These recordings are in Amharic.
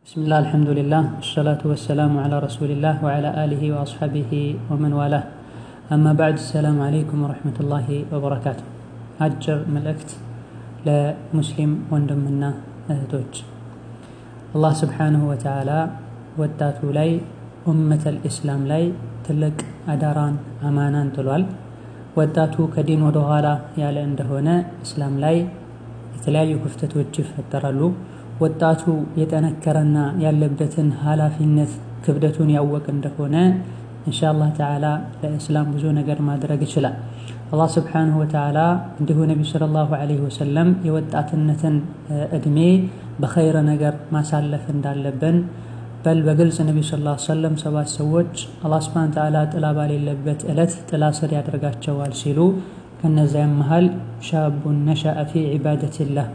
بسم الله الحمد لله والصلاة والسلام على رسول الله وعلى آله وأصحابه ومن والاه أما بعد السلام عليكم ورحمة الله وبركاته أجر ملأكت لمسلم وندمنا أهدوج الله سبحانه وتعالى ወጣቱ ላይ ኡመተል ኢስላም ላይ ትልቅ አዳራን አማናን ጥሏል። ወጣቱ ከዲን ወደ ኋላ ያለ እንደሆነ እስላም ላይ የተለያዩ ክፍተቶች ይፈጠራሉ። ወጣቱ የጠነከረና ያለበትን ኃላፊነት ክብደቱን ያወቅ እንደሆነ ኢንሻአላህ ተዓላ ለእስላም ብዙ ነገር ማድረግ ይችላል። አላህ ስብሓንሁ ወተዓላ እንዲሁ ነቢዩ ሰለላሁ ዐለይሂ ወሰለም የወጣትነትን እድሜ በኸይረ ነገር ማሳለፍ እንዳለብን በል በግልጽ ነቢዩ ሰለላሁ ዐለይሂ ወሰለም ሰባት ሰዎች አላህ ስብሓነሁ ወተዓላ ጥላ ባሌለበት ዕለት ጥላ ስር ያደርጋቸዋል ሲሉ ከነዚያም መሃል ሻቡን ነሸአ ፊ ዒባደቲላህ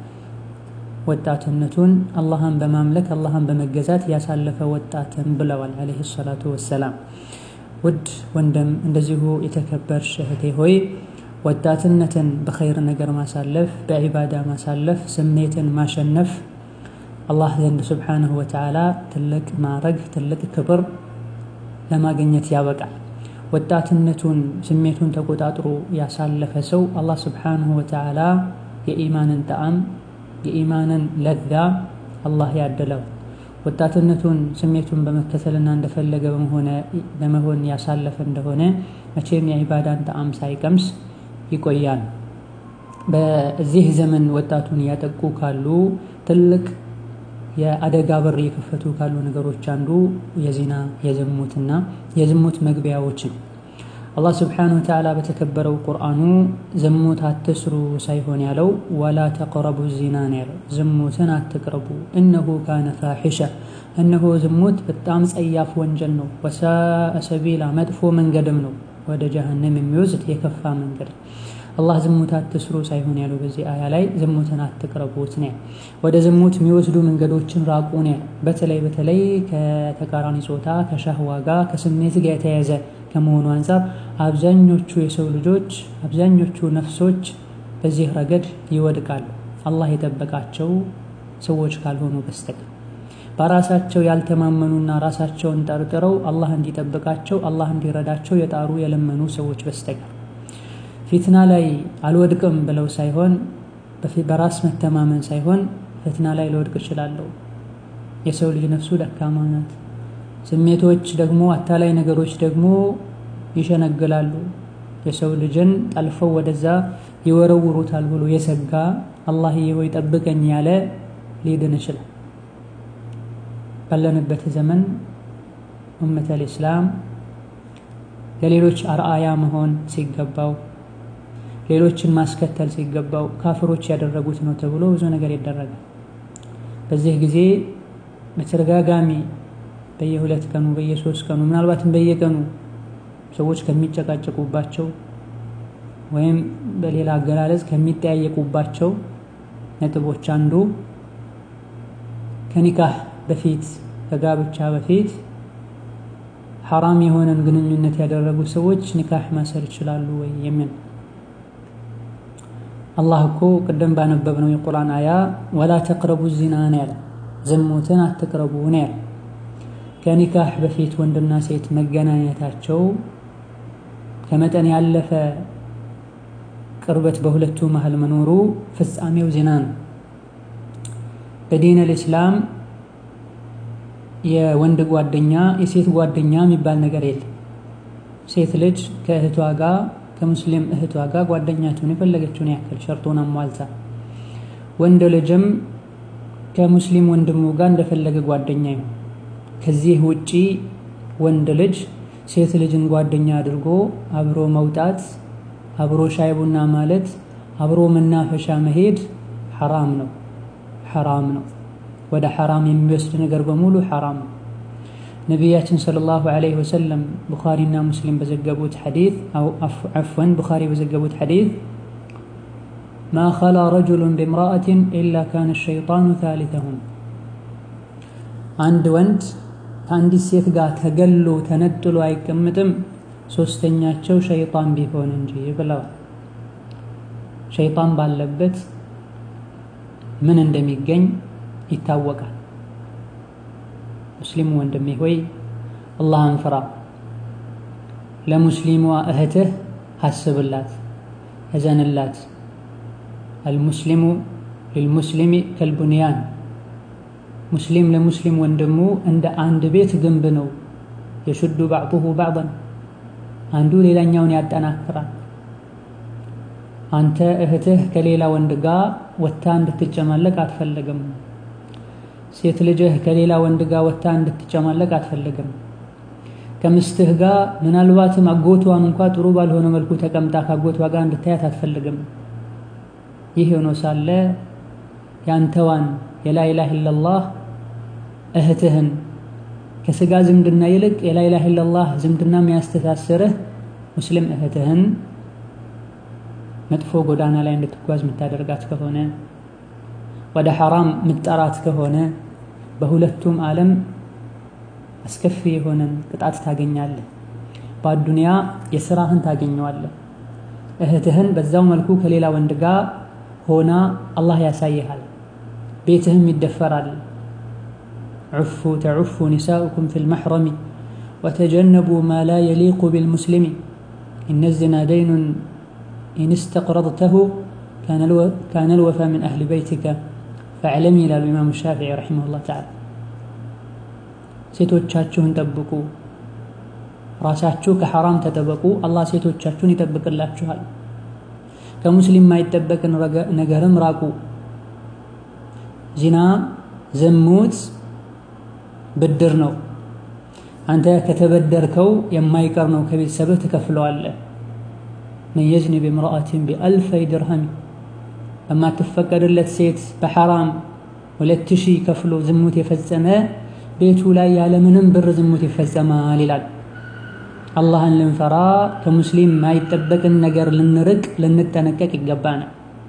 ወጣትነቱን አላህን በማምለክ አላህን በመገዛት ያሳለፈ ወጣትን ብለዋል ዐለይሂ ሰላቱ ወሰላም። ውድ ወንድም እንደዚሁ የተከበርሽ እህቴ ሆይ ወጣትነትን በኸይር ነገር ማሳለፍ፣ በዒባዳ ማሳለፍ፣ ስሜትን ማሸነፍ አላህ ዘንድ ስብሓንሁ ወተዓላ ትልቅ ማዕረግ ትልቅ ክብር ለማግኘት ያበቃል። ወጣትነቱን ስሜቱን ተቆጣጥሮ ያሳለፈ ሰው አላህ ስብሓንሁ ወተዓላ የኢማንን ጣዕም የኢማንን ለዛ አላህ ያደለው። ወጣትነቱን ስሜቱን በመከተልና እንደፈለገ በመሆን ያሳለፈ እንደሆነ መቼም የዒባዳን ጣዕም ሳይቀምስ ይቆያል። በዚህ ዘመን ወጣቱን እያጠቁ ካሉ ትልቅ የአደጋ በር የከፈቱ ካሉ ነገሮች አንዱ የዚና የዝሙትና የዝሙት መግቢያዎችን አላህ ስብሓነሁ ወተዓላ በተከበረው ቁርአኑ ዝሙት አትስሩ ሳይሆን ያለው ወላ ተቅረቡ ዚና ነው ያለው። ዝሙትን አትቅረቡ፣ እነሁ ካነ ፋሒሻ፣ እነሆ ዝሙት በጣም ጸያፍ ወንጀል ነው። ወሳአ ሰቢላ፣ መጥፎ መንገድም ነው፣ ወደ ጀሀነም የሚወስድ የከፋ መንገድ አላህ ዝሙት አትስሩ ሳይሆን ያለው በዚህ አያ ላይ ዝሙትን አትቅረቡት ነው። ወደ ዝሙት የሚወስዱ መንገዶችን ራቁ ነው። በተለይ በተለይ ከተቃራኒ ጾታ ከሻህዋ ጋር ከስሜት ጋር የተያያዘ ከመሆኑ አንጻር አብዛኞቹ የሰው ልጆች አብዛኞቹ ነፍሶች በዚህ ረገድ ይወድቃሉ፣ አላህ የጠበቃቸው ሰዎች ካልሆኑ በስተቀር በራሳቸው ያልተማመኑና ራሳቸውን ጠርጥረው አላህ እንዲጠብቃቸው አላህ እንዲረዳቸው የጣሩ የለመኑ ሰዎች በስተቀር ፊትና ላይ አልወድቅም ብለው ሳይሆን በራስ መተማመን ሳይሆን ፊትና ላይ ልወድቅ እችላለሁ። የሰው ልጅ ነፍሱ ደካማ ናት። ስሜቶች ደግሞ አታላይ ነገሮች ደግሞ ይሸነግላሉ። የሰው ልጅን ጠልፈው ወደዛ ይወረውሩታል ብሎ የሰጋ አላህዬ ሆይ ጠብቀኝ ያለ ሊድን ይችላል። ባለንበት ዘመን ኡመተል ኢስላም ለሌሎች አርአያ መሆን ሲገባው ሌሎችን ማስከተል ሲገባው ካፍሮች ያደረጉት ነው ተብሎ ብዙ ነገር ይደረጋል። በዚህ ጊዜ በተደጋጋሚ በየሁለት ቀኑ በየሶስት ቀኑ ምናልባትም በየቀኑ ሰዎች ከሚጨቃጨቁባቸው ወይም በሌላ አገላለጽ ከሚጠያየቁባቸው ነጥቦች አንዱ ከኒካህ በፊት ከጋብቻ በፊት ሐራም የሆነን ግንኙነት ያደረጉ ሰዎች ኒካህ ማሰር ይችላሉ ወይ የሚል አላህ እኮ ቅድም ባነበብነው የቁርአን አያ ወላ ተቅረቡ ዚና ነው ያለ፣ ዝሙትን አትቅረቡ ነው ያለ። ከኒካህ በፊት ወንድና ሴት መገናኘታቸው ከመጠን ያለፈ ቅርበት በሁለቱ መሃል መኖሩ ፍጻሜው ዚና ነው። በዲን አልኢስላም የወንድ ጓደኛ የሴት ጓደኛ የሚባል ነገር የለም። ሴት ልጅ ከእህቷ ጋር ከሙስሊም እህቷ ጋር ጓደኛቸውን የፈለገችውን ያክል ሸርጦን አሟልታ፣ ወንድ ልጅም ከሙስሊም ወንድሙ ጋር እንደፈለገ ጓደኛ ይሁን። ከዚህ ውጪ ወንድ ልጅ ሴት ልጅን ጓደኛ አድርጎ አብሮ መውጣት፣ አብሮ ሻይ ቡና ማለት፣ አብሮ መናፈሻ መሄድ ሐራም ነው፣ ሐራም ነው። ወደ ሐራም የሚወስድ ነገር በሙሉ ሐራም ነው። ነቢያችን ሰለላሁ ዐለይሂ ወሰለም ቡኻሪና ሙስሊም በዘገቡት ሐዲስ ዐፍወን ቡኻሪ በዘገቡት ሐዲስ ማ ኸላ ረጁሉን ቢምራአትን ኢላ ካነ ሸይጣኑ ታሊተሁም አንድ ወንድ ከአንዲት ሴት ጋር ተገሎ ተነጥሎ አይቀምጥም ሶስተኛቸው ሸይጣን ቢሆን እንጂ ብለዋል። ሸይጣን ባለበት ምን እንደሚገኝ ይታወቃል። ሙስሊሙ ወንድሜ ሆይ አላህን ፍራ። ለሙስሊሟ እህትህ አስብላት፣ እዘንላት። አልሙስሊሙ ሊልሙስሊሚ ከልቡንያን ሙስሊም ለሙስሊም ወንድሙ እንደ አንድ ቤት ግንብ ነው። የሹዱ ባዕዱሁ ባዕደን አንዱ ሌላኛውን ያጠናክራል። አንተ እህትህ ከሌላ ወንድ ጋር ወታ እንድትጨማለቅ አትፈልግም። ሴት ልጅህ ከሌላ ወንድ ጋር ወታ እንድትጨማለቅ አትፈልግም። ከምስትህ ጋር ምናልባትም አጎቷን እንኳ ጥሩ ባልሆነ መልኩ ተቀምጣ ከአጎቷ ጋር እንድታያት አትፈልግም። ይህ ሆኖ ሳለ ያንተዋን የላኢላሃ ኢለላህ እህትህን ከስጋ ዝምድና ይልቅ የላኢላሃ ኢለላህ ዝምድና የሚያስተሳስርህ ሙስሊም እህትህን መጥፎ ጎዳና ላይ እንድትጓዝ የምታደርጋት ከሆነ ወደ ሐራም ምጠራት ከሆነ በሁለቱም ዓለም አስከፊ የሆነን ቅጣት ታገኛለህ። በአዱንያ የስራህን ታገኘዋለህ። እህትህን በዛው መልኩ ከሌላ ወንድ ጋር ሆና አላህ ያሳይሃል። ቤትህም ይደፈራል። ዑፉ ተዑፉ ኒሳኡኩም ፊል መሕረሚ ወተጀነቡ ማ ላ የሊቁ ቢልሙስሊሚ ኢነ ዚና ደይኑን ኢን ስተቅረድተሁ ካነ ልወፋ ምን አህሊ በይቲከ ፈዕለሚ ይላሉ ኢማሙ ሻፊዒ ረሒመሁላህ ተዓላ። ሴቶቻችሁን ጠብቁ፣ ራሳችሁ ከሐራም ተጠበቁ፣ አላህ ሴቶቻችሁን ይጠብቅላችኋል። ከሙስሊም የማይጠበቅን ነገርም ራቁ። ዚና ዝሙት ብድር ነው። አንተ ከተበደርከው የማይቀር ነው። ከቤተሰብህ ትከፍለዋለህ። መን የዝኒ ብምርአትን ቢአልፈይ ድርሃም በማትፈቀድለት ሴት በሐራም ሁለት ሺህ ከፍሎ ዝሙት የፈጸመ ቤቱ ላይ ያለምንም ብር ዝሙት ይፈጸማል ይላል። አላህን ልንፈራ ከሙስሊም የማይጠበቅን ነገር ልንርቅ ልንጠነቀቅ ይገባናል።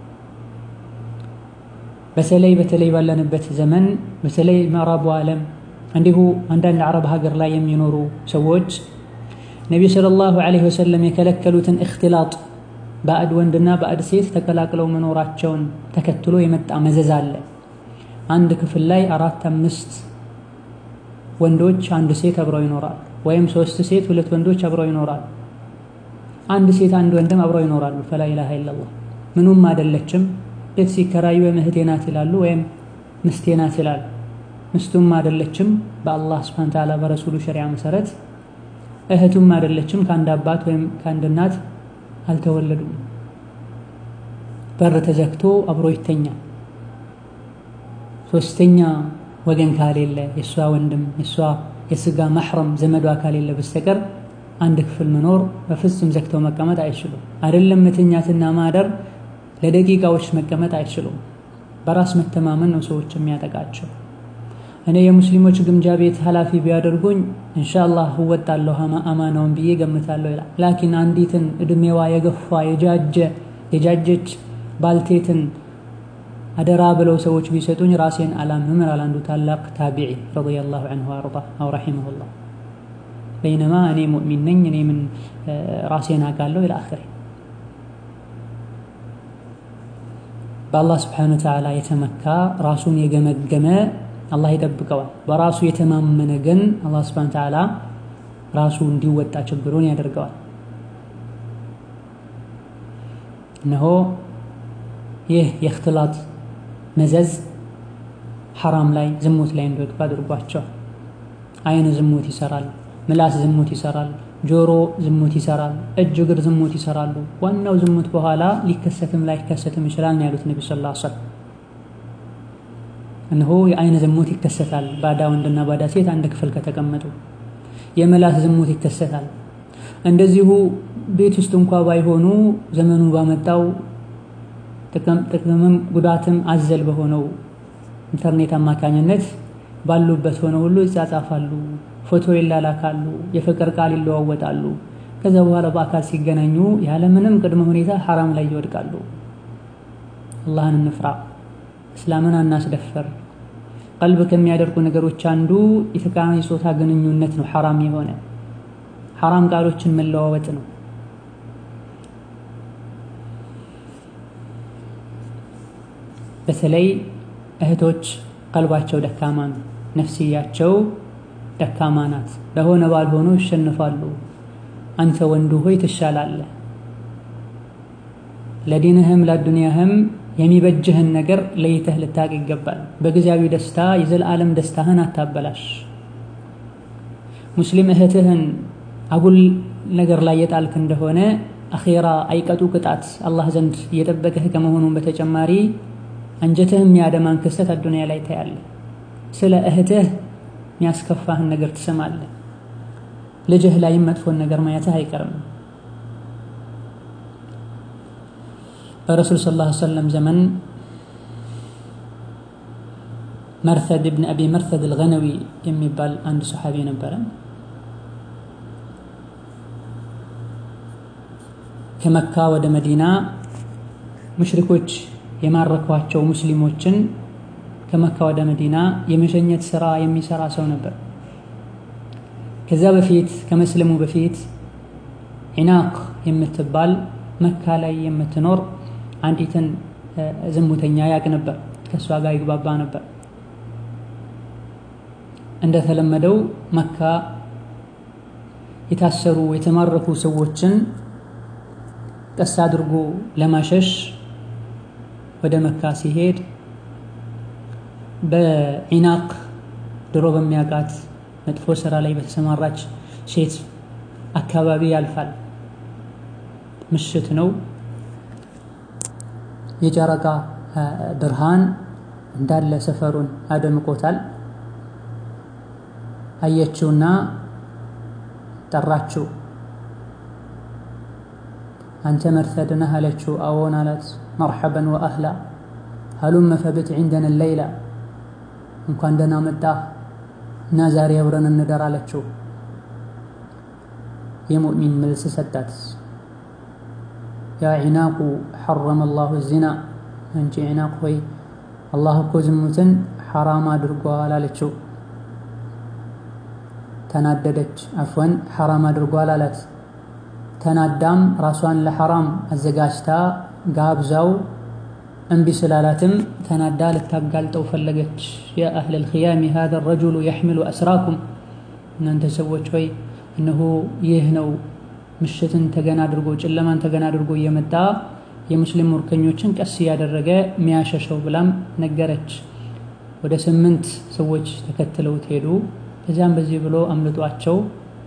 በተለይ በተለይ ባለንበት ዘመን በተለይ ምዕራቡ ዓለም እንዲሁ አንዳንድ አረብ ሀገር ላይ የሚኖሩ ሰዎች ነቢዩ ሰለላሁ ዐለይሂ ወሰለም የከለከሉትን እክትላጥ ባዕድ ወንድና ባዕድ ሴት ተቀላቅለው መኖራቸውን ተከትሎ የመጣ መዘዝ አለ። አንድ ክፍል ላይ አራት አምስት ወንዶች አንድ ሴት አብረው ይኖራል፣ ወይም ሶስት ሴት ሁለት ወንዶች አብረው ይኖራል። አንድ ሴት አንድ ወንድም አብረው ይኖራሉ። ፈላ ኢላሃ ኢለላህ ምኑም አይደለችም። ቤት ሲከራዩ ወይም እህቴ ናት ይላሉ፣ ወይም ምስቴ ናት ይላሉ። ምስቱም አይደለችም በአላህ ስብሐነ ወተዓላ በረሱሉ ሸሪዓ መሰረት፣ እህቱም አይደለችም ከአንድ አባት ወይም ከአንድ እናት አልተወለዱም። በር ተዘግቶ አብሮ ይተኛል። ሶስተኛ ወገን ካሌለ የእሷ ወንድም የእሷ የስጋ ማሕረም ዘመዷ ካሌለ በስተቀር አንድ ክፍል መኖር በፍጹም ዘግተው መቀመጥ አይችሉም። አይደለም መተኛትና ማደር ለደቂቃዎች መቀመጥ አይችሉም። በራስ መተማመን ነው ሰዎች የሚያጠቃቸው። እኔ የሙስሊሞች ግምጃ ቤት ኃላፊ ቢያደርጉኝ ኢንሻአላህ እወጣለሁ አማናውን ብዬ ገምታለሁ ይላል። ላኪን አንዲትን እድሜዋ የገፋ የጃጀ የጃጀች ባልቴትን አደራ ብለው ሰዎች ቢሰጡኝ ራሴን አላምንም ይላል አንዱ ታላቅ ታቢዒ ረዲየላሁ ዐንሁ ወአርዳ አው ረሒመሁላህ። በይነማ እኔ ሙእሚን ነኝ እኔ ምን ራሴን አውቃለሁ ኢላ አኺሪ በአላህ ስብሓነሁ ወተዓላ የተመካ ራሱን የገመገመ አላህ ይጠብቀዋል። በራሱ የተማመነ ግን አላህ ስብሓነሁ ወተዓላ ራሱ እንዲወጣ ችግሩን ያደርገዋል። እነሆ ይህ የእክትላጥ መዘዝ ሐራም ላይ ዝሙት ላይ እንዲወድቁ አድርጓቸዋል። አይን ዝሙት ይሰራል፣ ምላስ ዝሙት ይሰራል፣ ጆሮ ዝሙት ይሰራል፣ እጅ እግር ዝሙት ይሰራሉ። ዋናው ዝሙት በኋላ ሊከሰትም ላይከሰትም ይችላል ነው ያሉት ነቢ ሰለላሁ ዐለይሂ ወሰለም። እነሆ የአይን ዝሙት ይከሰታል፣ ባዳ ወንድና ባዳ ሴት አንድ ክፍል ከተቀመጡ። የምላስ ዝሙት ይከሰታል። እንደዚሁ ቤት ውስጥ እንኳ ባይሆኑ ዘመኑ ባመጣው ጥቅምም ጉዳትም አዘል በሆነው ኢንተርኔት አማካኝነት ባሉበት ሆነው ሁሉ ይጻጻፋሉ፣ ፎቶ ይላላካሉ፣ የፍቅር ቃል ይለዋወጣሉ። ከዛ በኋላ በአካል ሲገናኙ ያለምንም ቅድመ ሁኔታ ሐራም ላይ ይወድቃሉ። አላህን እንፍራ፣ እስላምን አናስደፈር። ቀልብ ከሚያደርጉ ነገሮች አንዱ የተቃራኒ ጾታ ግንኙነት ነው። ሐራም የሆነ ሐራም ቃሎችን መለዋወጥ ነው። በተለይ እህቶች ቀልባቸው ደካማ ነው። ነፍስያቸው ደካማ ናት፣ በሆነ ባልሆኑ ይሸንፋሉ። አንተ ወንዱ ሆይ ትሻላለህ። ለዲንህም ለዱንያህም የሚበጅህን ነገር ለይተህ ልታቅ ይገባል። በጊዜያዊ ደስታ የዘላለም ደስታህን አታበላሽ። ሙስሊም እህትህን አጉል ነገር ላይ የጣልክ እንደሆነ አኼራ አይቀጡ ቅጣት አላህ ዘንድ እየጠበቀህ ከመሆኑን በተጨማሪ አንጀትህ የሚያደማን ክስተት አዱንያ ላይ ታያለህ። ስለ እህትህ የሚያስከፋህን ነገር ትሰማለህ። ልጅህ ላይም መጥፎን ነገር ማየትህ አይቀርም። በረሱል ሰለላሁ ዐለይሂ ወሰለም ዘመን መርተድ ብን አቢ መርተድ አልገነዊ የሚባል አንድ ሰሓቢ ነበረ። ከመካ ወደ መዲና ሙሽሪኮች የማረኳቸው ሙስሊሞችን ከመካ ወደ መዲና የመሸኘት ስራ የሚሰራ ሰው ነበር። ከዛ በፊት ከመስለሙ በፊት ዒናቅ የምትባል መካ ላይ የምትኖር አንዲትን ዝሙተኛ ያቅ ነበር። ከእሷ ጋር ይግባባ ነበር። እንደተለመደው መካ የታሰሩ የተማረኩ ሰዎችን ቀስ አድርጎ ለማሸሽ ወደ መካ ሲሄድ በዒናቅ ድሮ በሚያውቃት መጥፎ ስራ ላይ በተሰማራች ሴት አካባቢ ያልፋል። ምሽት ነው። የጨረቃ ብርሃን እንዳለ ሰፈሩን አደምቆታል። አየችውና ጠራችው። አንተ መርተድ ነህ አለችው። አዎን አላት። መርሐበን ወአህላ ሀሉመ ፈብት ዒንደና ሌይላ እንኳን ደህና መጣህ እና ዛሬ አብረን እንደር አለችው። የሙእሚን መልስ ሰጣት። ያ ዒናቁ ሐረመ አላሁ ዚና፣ አንቺ ዒናቅ ሆይ አላህ እኮ ዝሙትን ሐራም አድርጓል አለችው። ተናደደች። አፍወን ሐራም አድርጓል አላት። ተናዳም ራሷን ለሐራም አዘጋጅታ ጋብዛው እምቢ ስላላትም ተናዳ ልታጋልጠው ፈለገች። ያ አህለል ኺያሚ ሃዛ ረጁሉ የሕሚሉ አስራኩም፣ እናንተ ሰዎች ሆይ እነሆ ይህ ነው ምሽትን ተገና አድርጎ ጨለማን ተገና አድርጎ እየመጣ የሙስሊም ሙርከኞችን ቀስ እያደረገ ሚያሸሸው ብላም ነገረች። ወደ ስምንት ሰዎች ተከትለውት ሄዱ። ከዚያም በዚህ ብሎ አምልጧቸው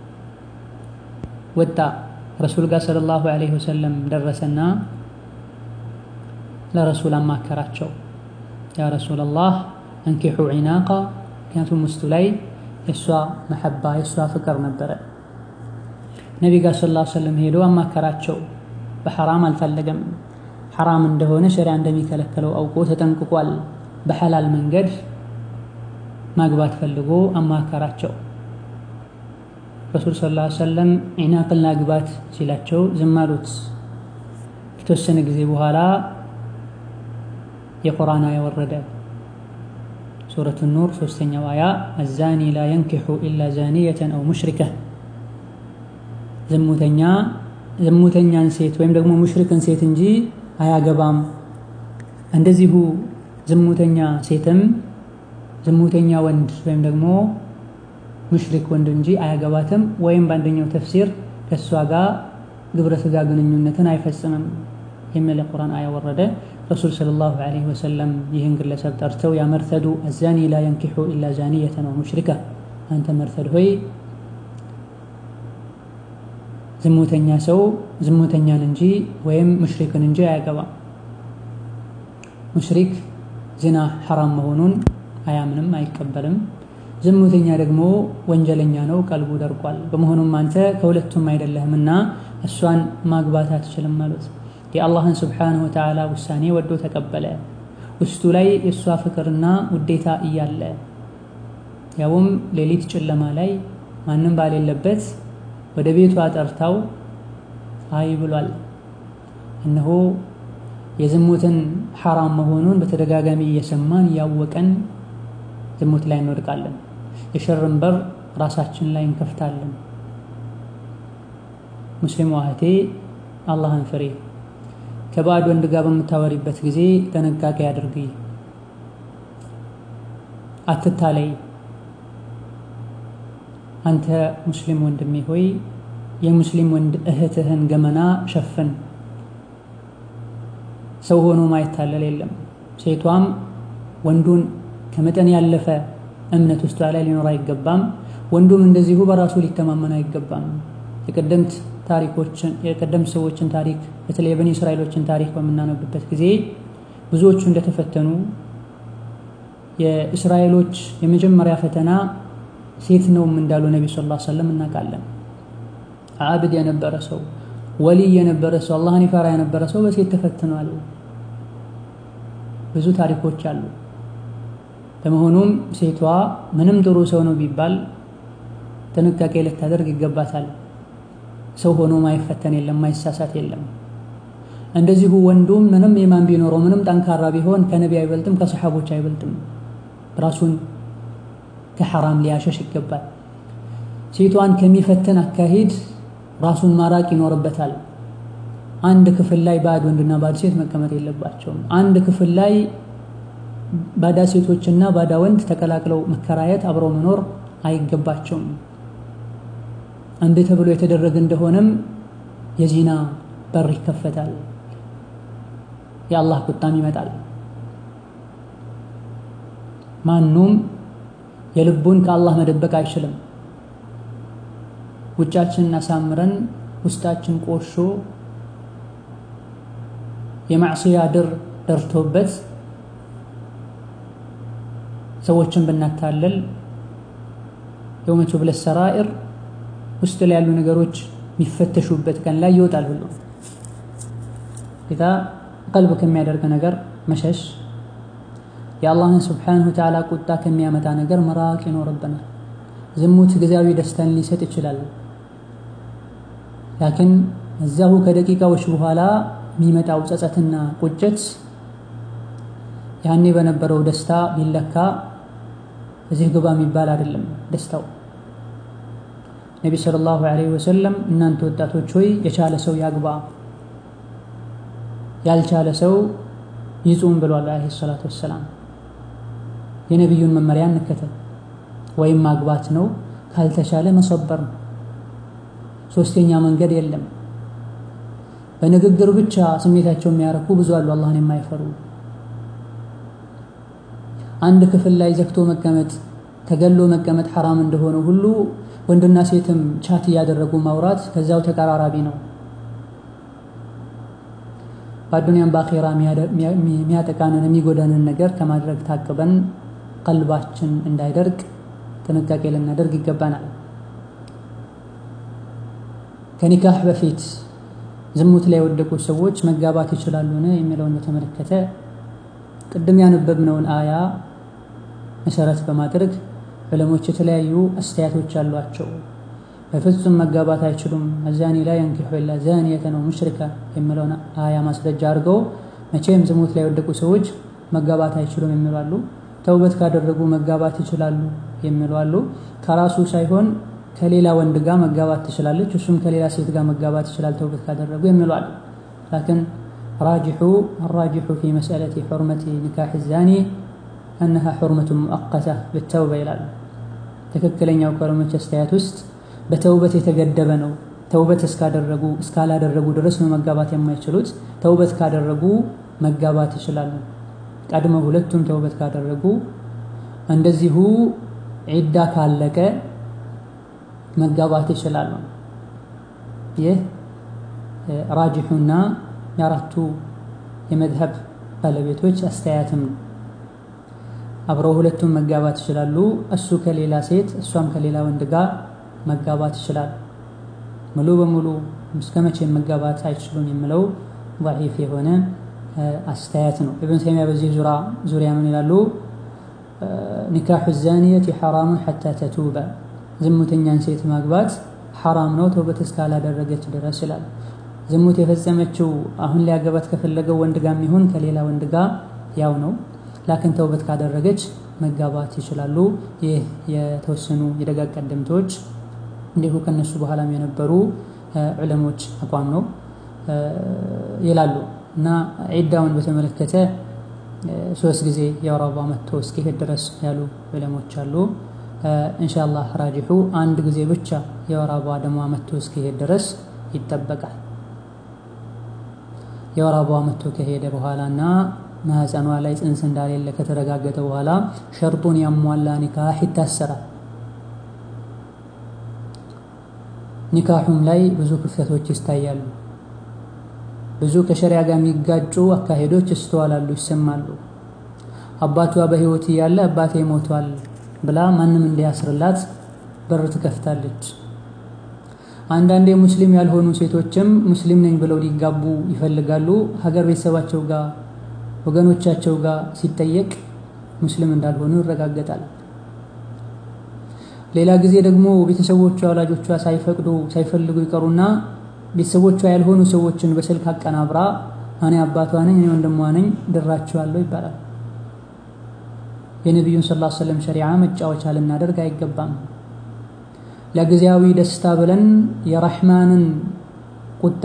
ወጣ። ረሱል ጋር ሰለላሁ ዐለይሂ ወሰለም ደረሰና ለረሱል አማከራቸው። ያ ረሱለላህ አንኪሑ ዒናቃ፣ ምክንያቱም ውስጡ ላይ የእሷ መሐባ የእሷ ፍቅር ነበረ። ነቢ ጋር ሰለላሁ ዐለይሂ ወሰለም ሄዶ አማከራቸው። በሐራም አልፈለገም። ሐራም እንደሆነ ሸሪያ እንደሚከለከለው አውቆ ተጠንቅቋል። በሐላል መንገድ ማግባት ፈልጎ አማከራቸው። ረሱል ሰለላሁ ዐለይሂ ወሰለም ዒናቅን ላግባት ሲላቸው ዝም አሉት። ከተወሰነ ጊዜ በኋላ የቁርአን አያ ወረደ። ሱረቱ ኑር ሶስተኛው አያ አዛኒ ላ የንኪሑ ኢላ ዛኒየተን አው ሙሽሪከ ዝሙተኛ ዝሙተኛን ሴት ወይም ደግሞ ሙሽሪክን ሴት እንጂ አያገባም። እንደዚሁ ዝሙተኛ ሴትም ዝሙተኛ ወንድ ወይም ደግሞ ሙሽሪክ ወንድ እንጂ አያገባትም። ወይም በአንደኛው ተፍሲር ከእሷ ጋር ግብረ ሥጋ ግንኙነትን አይፈጽምም የሚል የቁርአን አያ ወረደ። ረሱል ሰለላሁ ዐለይሂ ወሰለም ይህን ግለሰብ ጠርተው ያ መርተዱ አዛኒ ላ የንኪሑ ኢላ ዛኒየተን ወ ሙሽሪካ፣ አንተ መርተድ ሆይ ዝሙተኛ ሰው ዝሙተኛን እንጂ ወይም ሙሽሪክን እንጂ አያገባም። ሙሽሪክ ዚና ሐራም መሆኑን አያምንም፣ አይቀበልም። ዝሙተኛ ደግሞ ወንጀለኛ ነው፣ ቀልቡ ደርቋል። በመሆኑም አንተ ከሁለቱም አይደለህምና እሷን ማግባት አትችልም ማለት የአላህን ስብሓነሁ ወተዓላ ውሳኔ ወዶ ተቀበለ። ውስጡ ላይ የእሷ ፍቅርና ውዴታ እያለ ያውም ሌሊት ጨለማ ላይ ማንም ባሌለበት ወደ ቤቷ ጠርታው አይ ብሏል። እነሆ የዝሙትን ሐራም መሆኑን በተደጋጋሚ እየሰማን እያወቀን ዝሙት ላይ እንወድቃለን። የሸርን በር ራሳችን ላይ እንከፍታለን። ሙስሊም እህቴ አላህን ፍሬ ከባዕድ ወንድ ጋር በምታወሪበት ጊዜ ጥንቃቄ አድርጊ፣ አትታለይ። አንተ ሙስሊም ወንድሜ ሆይ የሙስሊም ወንድ እህትህን ገመና ሸፍን። ሰው ሆኖ ማይታለል የለም። ሴቷም ወንዱን ከመጠን ያለፈ እምነት ውስጧ ላይ ሊኖር አይገባም። ወንዱም እንደዚሁ በራሱ ሊተማመን አይገባም። የቀደምት ታሪኮችን የቀደምት ሰዎችን ታሪክ በተለይ የበኒ እስራኤሎችን ታሪክ በምናነብበት ጊዜ ብዙዎቹ እንደተፈተኑ የእስራኤሎች የመጀመሪያ ፈተና ሴት ነውም እንዳሉ ነቢ ስ ላ ሰለም እናውቃለን። አብድ የነበረ ሰው ወሊይ የነበረ ሰው አላህን ይፈራ የነበረ ሰው በሴት ተፈትኗል። ብዙ ታሪኮች አሉ። በመሆኑም ሴቷ ምንም ጥሩ ሰው ነው ቢባል ጥንቃቄ ልታደርግ ይገባታል። ሰው ሆኖ ማይፈተን የለም፣ ማይሳሳት የለም። እንደዚሁ ወንዱም ምንም ኢማን ቢኖረው ምንም ጠንካራ ቢሆን ከነቢ አይበልጥም፣ ከሰሓቦች አይበልጥም። ራሱን ከሐራም ሊያሸሽ ይገባል። ሴቷን ከሚፈትን አካሄድ ራሱን ማራቅ ይኖርበታል። አንድ ክፍል ላይ ባዕድ ወንድና ባዕድ ሴት መቀመጥ የለባቸውም። አንድ ክፍል ላይ ባዳ ሴቶችና ባዳ ወንድ ተቀላቅለው መከራየት፣ አብረው መኖር አይገባቸውም። አንድ ተብሎ የተደረገ እንደሆነም የዚና በር ይከፈታል፣ የአላህ ቁጣም ይመጣል። ማኑም የልቡን ከአላህ መደበቅ አይችልም። ውጫችንን አሳምረን ውስጣችን ቆሾ የማዕስያ ድር ደርቶበት ሰዎችን ብናታለል የውመ ቱብለ ሰራኢር ውስጥ ላይ ያሉ ነገሮች የሚፈተሹበት ቀን ላይ ይወጣል። ሁሉ ጌታ ቀልብ ከሚያደርግ ነገር መሸሽ፣ የአላህን ስብሓነሁ ወተዓላ ቁጣ ከሚያመጣ ነገር መራቅ ይኖርብናል። ዝሙት ጊዜያዊ ደስታን ሊሰጥ ይችላል። ላኪን እዛሁ ከደቂቃዎች በኋላ የሚመጣው ጸጸትና ቁጭት ያኔ በነበረው ደስታ ቢለካ እዚህ ግባ የሚባል አይደለም ደስታው። ነቢ ሰለላሁ ዐለይሂ ወሰለም እናንተ ወጣቶች ሆይ የቻለ ሰው ያግባ፣ ያልቻለ ሰው ይጹም ብሏል ዐለይሂ ሰላቱ ወሰላም። የነቢዩን መመሪያ እንከተል። ወይም ማግባት ነው፣ ካልተቻለ መሰበር ነው። ሶስተኛ መንገድ የለም። በንግግር ብቻ ስሜታቸው የሚያረኩ ብዙ አሉ፣ አላህን የማይፈሩ አንድ ክፍል ላይ ዘግቶ መቀመጥ ተገሎ መቀመጥ ሐራም እንደሆነ ሁሉ ወንድና ሴትም ቻት እያደረጉ ማውራት ከዛው ተቀራራቢ ነው። በአዱንያም በአኼራ የሚያጠቃንን የሚጎዳንን ነገር ከማድረግ ታቅበን ቀልባችን እንዳይደርቅ ጥንቃቄ ልናደርግ ይገባናል። ከኒካህ በፊት ዝሙት ላይ የወደቁ ሰዎች መጋባት ይችላሉን የሚለውን በተመለከተ ቅድም ያነበብነውን አያ መሰረት በማድረግ ዕለሞች የተለያዩ አስተያየቶች አሏቸው። በፍጹም መጋባት አይችሉም፣ አዛኒ ላይ የንኪሑ ኢላ ዛኒየተን አው ሙሽሪካ የሚለውን አያ ማስረጃ አድርገው መቼም ዝሙት ላይ የወደቁ ሰዎች መጋባት አይችሉም የሚሉ አሉ። ተውበት ካደረጉ መጋባት ይችላሉ የሚሉ አሉ። ከራሱ ሳይሆን ከሌላ ወንድ ጋር መጋባት ትችላለች፣ እሱም ከሌላ ሴት ጋር መጋባት ይችላል ተውበት ካደረጉ የሚሉ አሉ። ላኪን ራጅሑ አራጅሑ ፊ መስአለቲ ሑርመቲ ኒካሕ ዛኒ አነሃ ሑርመቱ ሙአቀታ ብተውባ ይላሉ። ትክክለኛው ከዑለሞች አስተያየት ውስጥ በተውበት የተገደበ ነው። ተውበት እስካደረጉ እስካላደረጉ ድረስ ነው መጋባት የማይችሉት። ተውበት ካደረጉ መጋባት ይችላሉ። ቀድመው ሁለቱም ተውበት ካደረጉ እንደዚሁ ዒዳ ካለቀ መጋባት ይችላሉ። ይህ ራጅሑና የአራቱ የመዝሀብ ባለቤቶች አስተያየትም ነው። አብረው ሁለቱም መጋባት ይችላሉ። እሱ ከሌላ ሴት እሷም ከሌላ ወንድ ጋር መጋባት ይችላል። ሙሉ በሙሉ እስከ መቼ መጋባት አይችሉም የሚለው ضعيف የሆነ አስተያየት ነው። ኢብን ተይሚያ በዚህ ዙሪያ ምን ይላሉ? ኒካሑ ዛኒየቲ ሐራሙን ሐታ ተቱበ ዝሙተኛን ሴት ማግባት ሐራም ነው ተውበት እስካላደረገች ድረስ ይላል። ዝሙት የፈጸመችው አሁን ሊያገባት ከፈለገው ወንድ ጋር የሚሆን ከሌላ ወንድ ጋር ያው ነው። ላክን ተውበት ካደረገች መጋባት ይችላሉ። ይህ የተወሰኑ የደጋግ ቀደምቶች እንዲሁ ከነሱ በኋላም የነበሩ ዑለሞች አቋም ነው ይላሉ። እና ዒዳውን በተመለከተ ሶስት ጊዜ የወር አበባ መጥቶ እስኪሄድ ድረስ ያሉ ዑለሞች አሉ። ኢንሻአላህ ራጂሑ አንድ ጊዜ ብቻ የወር አበባ ደሟ መጥቶ እስኪሄድ ድረስ ይጠበቃል። የወር አበባ መጥቶ ከሄደ በኋላና ማህፀኗ ላይ ጽንስ እንዳሌለ ከተረጋገጠ በኋላ ሸርጡን ያሟላ ኒካህ ይታሰራል። ኒካሑም ላይ ብዙ ክፍተቶች ይታያሉ። ብዙ ከሸሪያ ጋር የሚጋጩ አካሄዶች ይስተዋላሉ፣ ይሰማሉ። አባቷ በህይወት እያለ አባቴ ሞቷል ብላ ማንም እንዲያስርላት በር ትከፍታለች። አንዳንዴ ሙስሊም ያልሆኑ ሴቶችም ሙስሊም ነኝ ብለው ሊጋቡ ይፈልጋሉ። ሀገር ቤተሰባቸው ጋር ወገኖቻቸው ጋር ሲጠየቅ ሙስሊም እንዳልሆኑ ይረጋገጣል። ሌላ ጊዜ ደግሞ ቤተሰቦቿ ወላጆቿ ሳይፈቅዱ ሳይፈልጉ ይቀሩና ቤተሰቦቿ ያልሆኑ ሰዎችን በስልክ አቀናብራ እኔ አባቷ ነኝ እኔ ወንድሟ ነኝ ድራቸዋለሁ ይባላል። የነቢዩን ሰለላሁ ዐለይሂ ወሰለም ሸሪዓ መጫወቻ ልናደርግ አይገባም። ለጊዜያዊ ደስታ ብለን የረሕማንን ቁጣ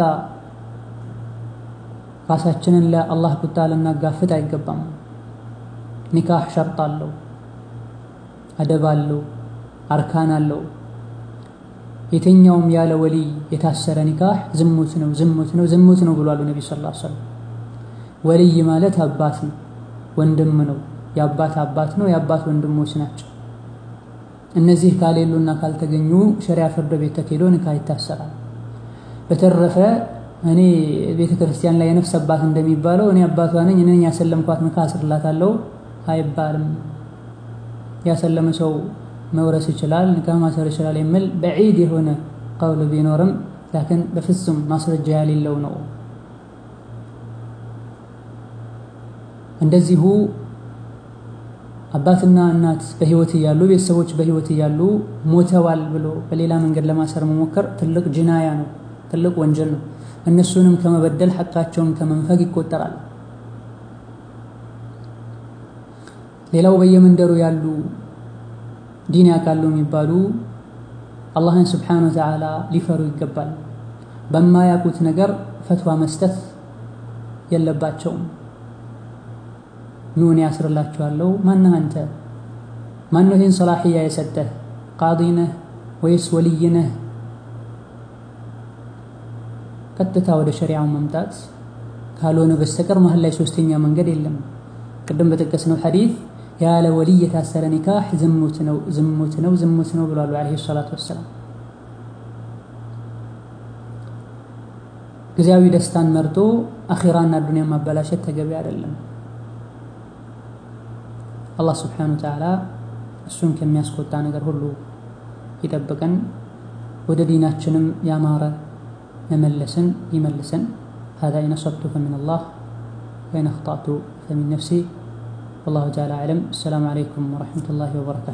ራሳችንን ለአላህ ቁጣ ልናጋፍጥ አይገባም። ኒካህ ሸርጥ አለው፣ አደብ አለው፣ አርካን አለው። የትኛውም ያለ ወሊይ የታሰረ ኒካህ ዝሙት ነው፣ ዝሙት ነው፣ ዝሙት ነው ብሏሉ ነቢ ሰለላሁ ዐለይሂ ወሰለም። ወሊይ ማለት አባት ነው፣ ወንድም ነው፣ የአባት አባት ነው፣ የአባት ወንድሞች ናቸው። እነዚህ ካሌሉና ካልተገኙ ሸሪያ ፍርድ ቤት ተኬዶ ኒካህ ይታሰራል። በተረፈ እኔ ቤተ ክርስቲያን ላይ የነፍስ አባት እንደሚባለው እኔ አባቷ ነኝ እኔ ያሰለምኳት ኒካህ አስርላታለሁ አይባልም። ያሰለመ ሰው መውረስ ይችላል፣ ኒካህ ማሰር ይችላል የሚል በዒድ የሆነ ቀውል ቢኖርም ላኪን በፍጹም ማስረጃ ያሌለው ነው። እንደዚሁ አባትና እናት በህይወት እያሉ ቤተሰቦች በህይወት እያሉ ሞተዋል ብሎ በሌላ መንገድ ለማሰር መሞከር ትልቅ ጅናያ ነው፣ ትልቅ ወንጀል ነው። እነሱንም ከመበደል ሐቃቸውን ከመንፈግ ይቆጠራል። ሌላው በየመንደሩ ያሉ ዲን ያውቃሉ የሚባሉ አላህን ስብሓነሁ ወተዓላ ሊፈሩ ይገባል። በማያውቁት ነገር ፈትዋ መስጠት የለባቸውም። ኑን ያስርላችኋለሁ። ማነህ አንተ? ማነው ይህን ሰላሕያ የሰጠህ? ቃዲ ነህ ወይስ ወልይ ነህ? ቀጥታ ወደ ሸሪዓው መምጣት ካልሆነ በስተቀር መሀል ላይ ሶስተኛ መንገድ የለም። ቅድም በጠቀስነው ሐዲስ ያለ ወልይ የታሰረ ኒካህ ዝሙት ነው፣ ዝሙት ነው፣ ዝሙት ነው ብሏሉ ዓለይሂ ሰላቱ ወሰላም። ጊዜያዊ ደስታን መርጦ አኺራና ዱንያ ማበላሸት ተገቢ አይደለም። አላህ ስብሓነሁ ወተዓላ እሱን ከሚያስቆጣ ነገር ሁሉ ይጠብቀን፣ ወደ ዲናችንም ያማረ መመለስን ይመልሰን። هذا إن أصبت فمن الله وإن أخطأت فمن نفسي والله تعالى أعلم السلام عليكم ورحمة الله وبركاته